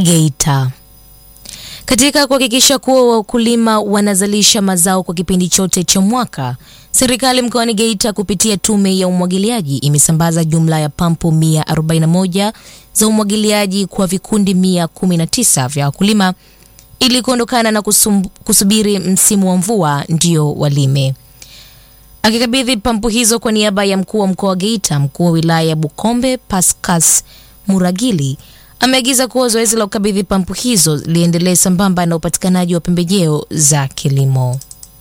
Geita. Katika kuhakikisha kuwa wakulima wanazalisha mazao kwa kipindi chote cha mwaka, serikali mkoani Geita kupitia tume ya umwagiliaji imesambaza jumla ya pampu 141 za umwagiliaji kwa vikundi 119 vya wakulima ili kuondokana na kusum, kusubiri msimu wa mvua ndio walime. Akikabidhi pampu hizo kwa niaba ya mkuu wa mkoa wa Geita, mkuu wa wilaya ya Bukombe Pascas Muragili ameagiza kuwa zoezi la kukabidhi pampu hizo liendelee sambamba na upatikanaji wa pembejeo za kilimo.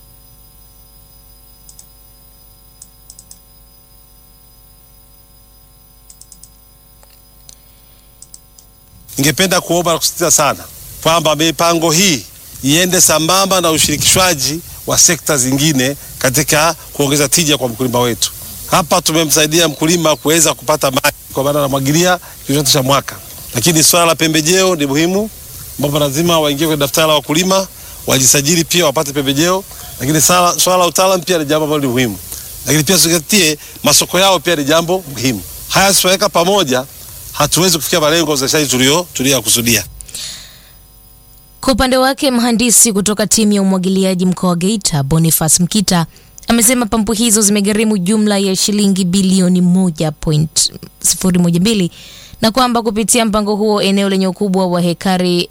Ningependa kuomba na kusisitiza sana kwamba mipango hii iende sambamba na ushirikishwaji wa sekta zingine katika kuongeza tija kwa mkulima wetu. Hapa tumemsaidia mkulima kuweza kupata maji kwa maana anamwagilia kipindi cha mwaka, lakini swala la pembejeo ni muhimu, ambapo lazima waingie kwenye daftari la wakulima, wajisajili pia wapate pembejeo, lakini swala swala la utaalamu pia ni jambo ambalo ni muhimu, lakini pia tuzingatie masoko yao pia ni jambo muhimu. Haya tuweka pamoja, hatuwezi kufikia malengo ya uzalishaji tulio tuliyokusudia. Kwa upande wake mhandisi kutoka timu ya umwagiliaji mkoa wa Geita Boniface Mkita amesema pampu hizo zimegharimu jumla ya shilingi bilioni 1.012 na kwamba kupitia mpango huo eneo lenye ukubwa wa hekari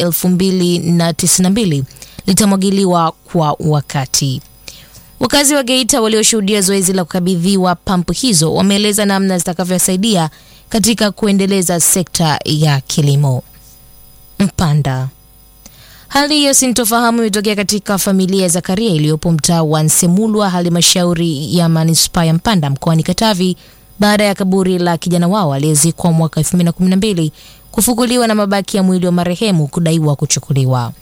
2092 litamwagiliwa kwa wakati. Wakazi wa Geita walioshuhudia zoezi la kukabidhiwa pampu hizo wameeleza namna zitakavyosaidia katika kuendeleza sekta ya kilimo. Mpanda. Hali hiyo sintofahamu imetokea katika familia ya Zakaria iliyopo mtaa wa Nsemulwa, halmashauri ya manispaa ya Mpanda mkoani Katavi, baada ya kaburi la kijana wao aliyezikwa mwaka 2012 kufukuliwa na mabaki ya mwili wa marehemu kudaiwa kuchukuliwa.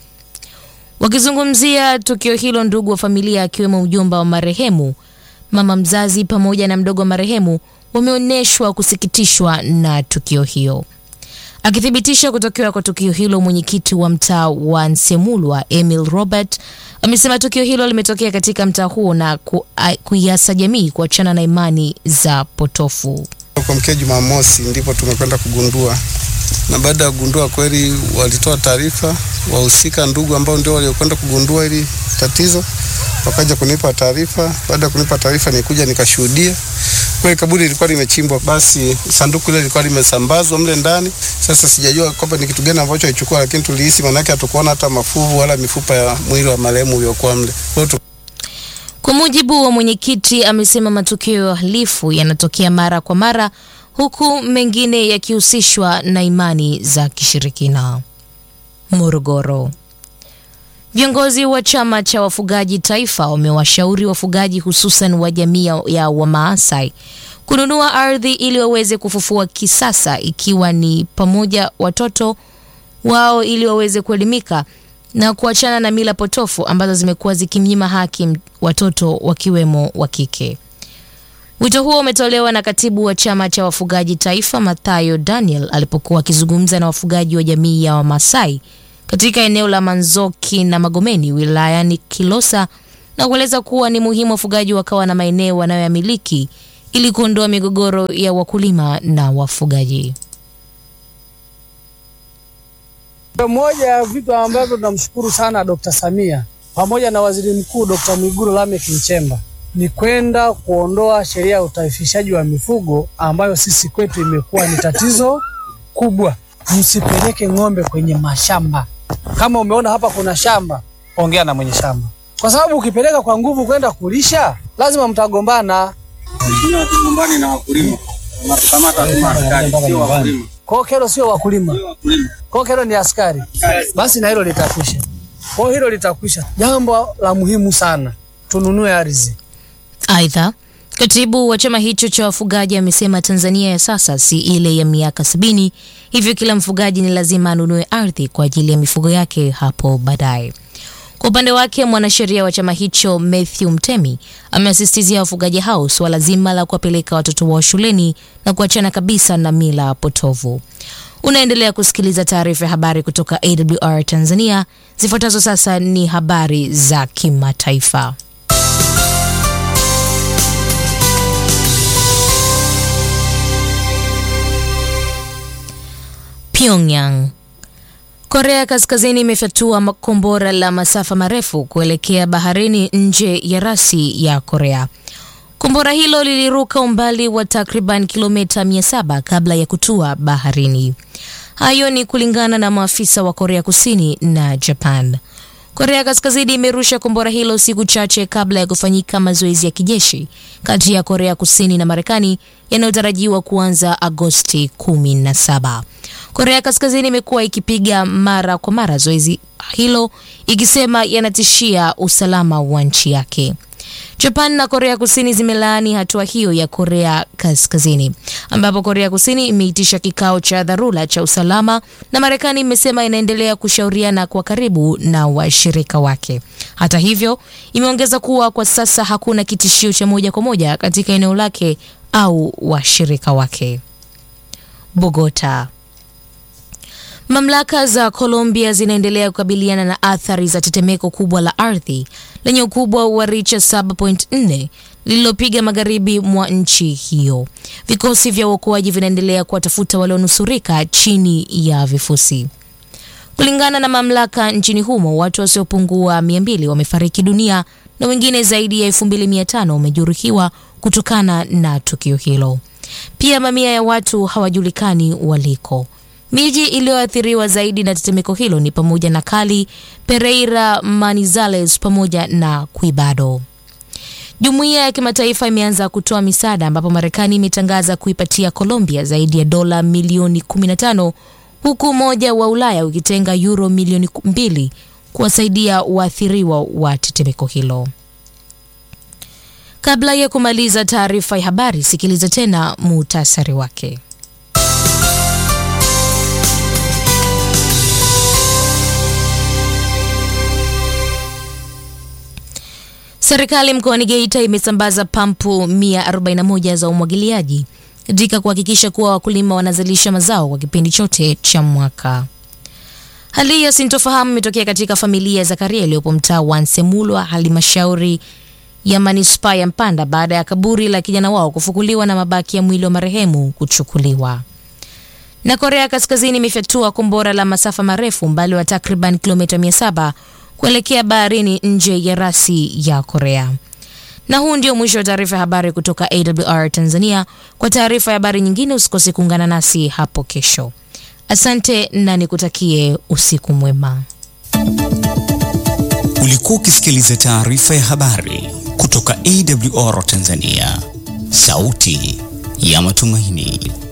Wakizungumzia tukio hilo, ndugu wa familia akiwemo mjomba wa marehemu, mama mzazi pamoja na mdogo wa marehemu wameonyeshwa kusikitishwa na tukio hiyo. Akithibitisha kutokewa kwa tukio hilo, mwenyekiti wa mtaa wa Nsemulwa Emil Robert amesema tukio hilo limetokea katika mtaa huo na ku, kuiasa jamii kuachana na imani za potofu. Kwa mkia Jumamosi ndipo tumekwenda kugundua, na baada ya kugundua kweli walitoa taarifa wahusika, ndugu ambao ndio waliokwenda kugundua hili tatizo, wakaja kunipa taarifa. Baada ya kunipa taarifa, nikuja nikashuhudia kweli kaburi lilikuwa limechimbwa, basi sanduku ile lilikuwa limesambazwa mle ndani. Sasa sijajua kwamba ni kitu gani ambacho alichukua, lakini tulihisi, manake hatukuona hata mafuvu wala mifupa ya mwili wa marehemu uliokuwa mle. Kwa hiyo Kwa mujibu wa mwenyekiti, amesema matukio ya uhalifu yanatokea mara kwa mara, huku mengine yakihusishwa na imani za kishirikina. Morogoro. Viongozi wa chama cha wafugaji taifa wamewashauri wafugaji hususan wa jamii ya Wamaasai kununua ardhi ili waweze kufufua kisasa, ikiwa ni pamoja watoto wao ili waweze kuelimika na kuachana na mila potofu ambazo zimekuwa zikimnyima haki watoto wakiwemo wa kike. Wito huo umetolewa na katibu wa chama cha wafugaji taifa Mathayo Daniel alipokuwa akizungumza na wafugaji wa jamii ya Wamasai katika eneo la Manzoki na Magomeni wilayani Kilosa na kueleza kuwa ni muhimu wafugaji wakawa na maeneo wanayoyamiliki ili kuondoa migogoro ya wakulima na wafugaji. Moja ya vitu ambavyo tunamshukuru sana Dr. Samia pamoja na Waziri Mkuu Dr. Mwigulu Lameck Nchemba ni kwenda kuondoa sheria ya utaifishaji wa mifugo ambayo sisi kwetu imekuwa ni tatizo kubwa. Msipeleke ng'ombe kwenye mashamba. Kama umeona hapa kuna shamba, ongea na mwenye shamba, kwa sababu ukipeleka kwa nguvu kwenda kulisha, lazima mtagombana. Tugombani na wakulima, wanatukamata kama askari, sio wakulima. Kwa kero sio wakulima, kwa kero ni askari. Basi na hilo litakwisha, kwa hilo litakwisha. Jambo la muhimu sana, tununue ardhi. Aidha, katibu wa chama hicho cha wafugaji amesema Tanzania ya sasa si ile ya miaka sabini, hivyo kila mfugaji ni lazima anunue ardhi kwa ajili ya mifugo yake hapo baadaye. Kwa upande wake mwanasheria wa chama hicho Matthew Mtemi amewasisitizia wafugaji hao suala zima la kuwapeleka watoto wao shuleni na kuachana kabisa na mila potovu. Unaendelea kusikiliza taarifa ya habari kutoka AWR Tanzania. Zifuatazo sasa ni habari za kimataifa. Pyongyang. Korea Kaskazini imefyatua kombora la masafa marefu kuelekea baharini nje ya rasi ya Korea. Kombora hilo liliruka umbali wa takriban kilomita 700 kabla ya kutua baharini. Hayo ni kulingana na maafisa wa Korea Kusini na Japan. Korea Kaskazini imerusha kombora hilo siku chache kabla ya kufanyika mazoezi ya kijeshi kati ya Korea Kusini na Marekani yanayotarajiwa kuanza Agosti 17. Korea Kaskazini imekuwa ikipiga mara kwa mara zoezi hilo ikisema yanatishia usalama wa nchi yake. Japan na Korea Kusini zimelaani hatua hiyo ya Korea Kaskazini, ambapo Korea Kusini imeitisha kikao cha dharura cha usalama na Marekani imesema inaendelea kushauriana kwa karibu na washirika wake. Hata hivyo, imeongeza kuwa kwa sasa hakuna kitishio cha moja kwa moja katika eneo lake au washirika wake. Bogota. Mamlaka za Colombia zinaendelea kukabiliana na athari za tetemeko kubwa la ardhi lenye ukubwa wa richa 7.4 lililopiga magharibi mwa nchi hiyo. Vikosi vya uokoaji vinaendelea kuwatafuta walionusurika chini ya vifusi. Kulingana na mamlaka nchini humo, watu wasiopungua 200 wamefariki dunia na wengine zaidi ya 2500 wamejeruhiwa kutokana na tukio hilo. Pia mamia ya watu hawajulikani waliko. Miji iliyoathiriwa zaidi na tetemeko hilo ni pamoja na Cali, Pereira, Manizales pamoja na Quibado. Jumuiya ya kimataifa imeanza kutoa misaada ambapo Marekani imetangaza kuipatia Colombia zaidi ya dola milioni 15 huku Umoja wa Ulaya ukitenga euro milioni mbili kuwasaidia waathiriwa wa tetemeko hilo. Kabla ya kumaliza taarifa ya habari, sikiliza tena muhtasari wake. Serikali mkoani Geita imesambaza pampu 141 za umwagiliaji katika kuhakikisha kuwa wakulima wanazalisha mazao kwa kipindi chote cha mwaka. Hali ya sintofahamu imetokea katika familia ya Zakaria iliyopo mtaa wa Nsemulwa, halmashauri ya manispaa ya Mpanda baada ya kaburi la kijana wao kufukuliwa na mabaki ya mwili wa marehemu kuchukuliwa. Na Korea Kaskazini imefyatua kombora la masafa marefu umbali wa takriban kilomita 700 kuelekea baharini nje ya rasi ya Korea. Na huu ndio mwisho wa taarifa ya habari kutoka AWR Tanzania. Kwa taarifa ya habari nyingine, usikose kuungana nasi hapo kesho. Asante na nikutakie usiku mwema. Ulikuwa ukisikiliza taarifa ya habari kutoka AWR Tanzania, sauti ya matumaini.